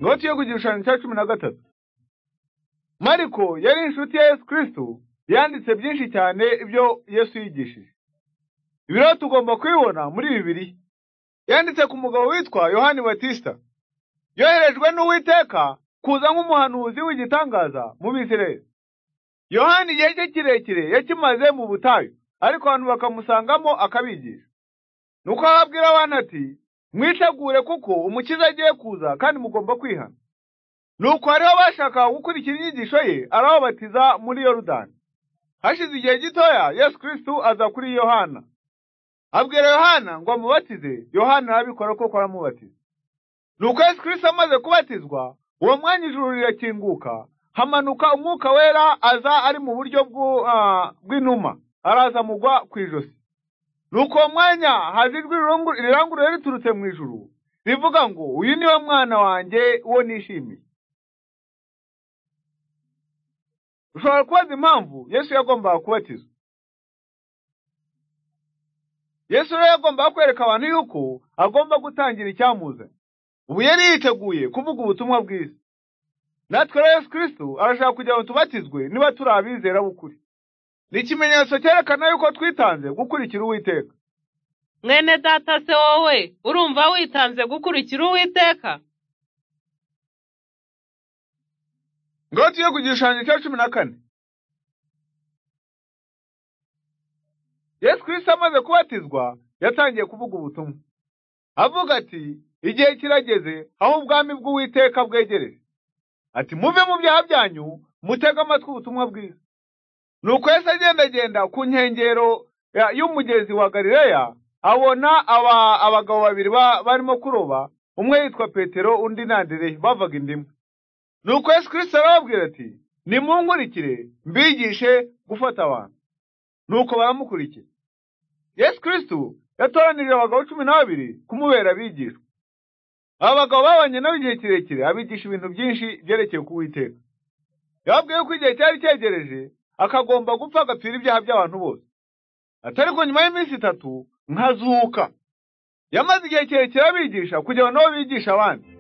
Loti yo kugishushanya cya cumi na gatatu mariko yari inshuti ya yesu kirisitu yanditse byinshi cyane ibyo yesu yigishije ibiro tugomba kubibona muri bibiliya yanditse ku mugabo witwa yohani batisita yoherejwe n'uwiteka kuza nk'umuhanuzi w'igitangaza mu bisirayeli yohani igihe cye kirekire yakimaze mu butayu ariko abantu bakamusangamo akabigisha nuko ababwira abana ati mwitegure kuko umukiza agiye kuza kandi mugomba kwihana nuko hariho abashakaga gukurikira inyigisho ye arababatiza muri yorudani hashize igihe gitoya yesu kirisitu aza kuri yohana abwira yohana ngo amubatize yohana arabikora kuko aramubatiza nuko yesu kirisitu amaze kubatizwa uwo mwanya ijuru rirakinguka hamanuka umwuka wera aza ari mu buryo bw'inuma araza mugwa ku ijosi nuko uwo mwanya haza ijwi riranguruye riturutse mu ijuru rivuga ngo uyu ni we mwana wanjye uwo nishimiye ushobora kubaza impamvu yesu yagombaga kubatizwa yesu rero yagombaga kwereka abantu yuko agomba gutangira icyamuzanye ubu yari yiteguye kuvuga ubutumwa bwiza natwe rero yesu kirisitu arashaka kugira ngo tubatizwe niba turi abizera b'ukuri ni ikimenyetso cyerekana yuko twitanze gukurikira uwiteka mwene data se wowe urumva witanze gukurikira uwiteka ngo tujye ku gishushanyo cya cumi na kane yesu kirisitu amaze kubatizwa yatangiye kuvuga ubutumwa avuga ati igihe kirageze aho ubwami bw'uwiteka bwegereje ati muve mu byaha byanyu mutege amatwi ubutumwa bwiza ni uko yesu agendagenda ku nkengero y'umugezi wa galileya abona abagabo babiri barimo kuroba umwe yitwa petero undi nandereye bavaga indimu nuko yesu kirisito arababwira ati nimunkurikire mbigishe gufata abantu nuko baramukurikira yesu kirisito yatoranirije abagabo cumi n'ababiri kumubera abigishwa aba bagabo babanye nabo igihe kirekire abigisha ibintu byinshi byerekeye ku witeka yababwiye yuko igihe cyari cyegereje akagomba gupfa agapfira ibyaha by'abantu bose atari ko nyuma y'iminsi itatu nkazuka yamaze igihe kirekire abigisha kugira ngo nabo bigishe abandi